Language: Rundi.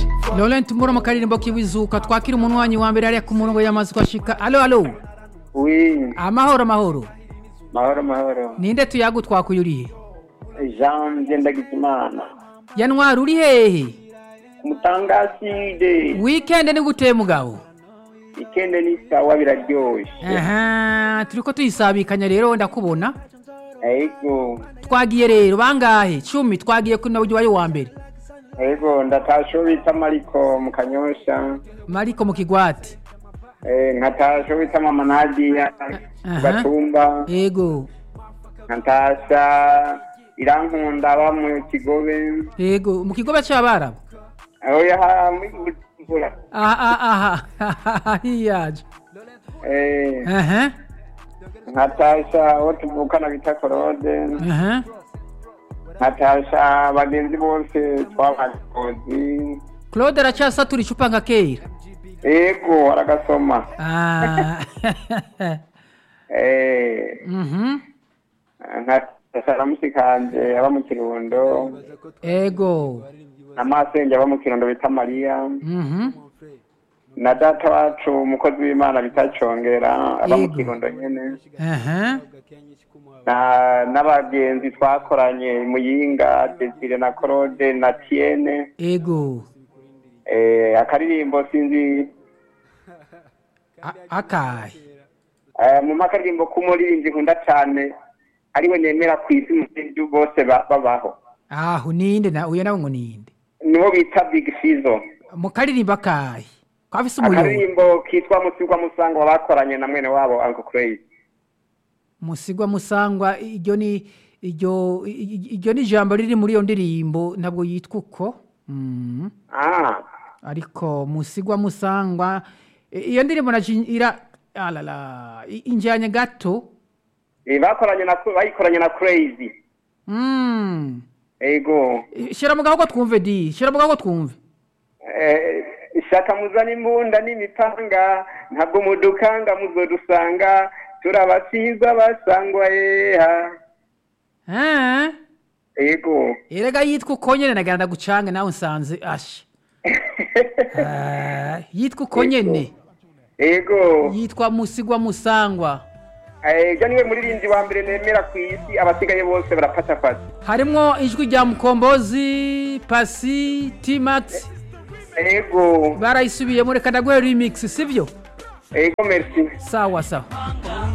Laurent Mbura mu karirimbo kiwizuka twakira umunwanyi wa mbere hariya ku murongo yamaze kwashika alo alo Oui, amahoro amahoro mahoro mahoro. ninde tuyagu twakuye urihe Jean Ngendagizimana. yanwari uri hehe Mutangaside. weekend ni guteye mugabo Ikende ni sawa biraryoshe. aha turiko tuyisabikanya rero ndakubona Ego. twagiye rero bangahe cumi twagiye kuri nawe wayo wa mbere Ego ndatasho bita Mariko mu Kanyosha. mariko mu kigwati Eh nkatasho bita Mama Nadia Aha. Gatumba. yego Nkatasha irankunda aba mu Kigobe. yego mu kigobe c'abarabu Oya ha muri Bujumbura. aha aha aha hiyaje Eh aha nkatasha abo tuvukana bita Claude. aha nkatasha bagenzi bose twabakozi claude aracasatura icupa nka kera ego aragasoma Ah. Eh, Mhm. nkatasha na musikanje aba mu kirundo ego na masenge aba mu kirundo bita mariya Mhm. na data wacu umukozi w'imana bita congera aba mu Yego. kirundo nyene aha na n'abagenzi twakoranye muyinga desire na claude na tiene ego eh, akaririmbo sinzi A- akahe Eh, mu makaririmbo k'umuririmbyi nkunda cyane ariwe nemera ku isi mu bindi bose ba- babaho aho ninde na uyo nawe ngo ninde niwo bita big fizo mu karirimbo akahe ko afise umuyobo akaririmbo kitwa musigwa musangwa bakoranye na mwene wabo uncle crazy musigwa musangwa iryo ni iryo i- i- iryo ni ijambo riri muri iyo ndirimbo ntabwo yitwa uko Mhm. ah ariko musigwa musangwa i- iyo ndirimbo naci ira alala i- injyanye gato eh, bakoranye na bayikoranye na crazy Mm. ego shira mu gahogo twumve di shira mu gahogo twumve eh, ishaka muzana imbunda n'imipanga ntabwo mudukanga muzodusanga turabasizwa basangwa yeha Ah, ego erega yitwa uko nyene nagana ndagucange nawe nsanze ashe Ah, yitwa uko nyene ego yitwa musigwa musangwa ega niwe muririmbyi wa mbere nemera ku isi abasigaye bose barafatafata harimwo ijwi rya mukombozi pasi timax ego barayisubiyemo reka ndaguhe remix sivyo ego merci sawa sawa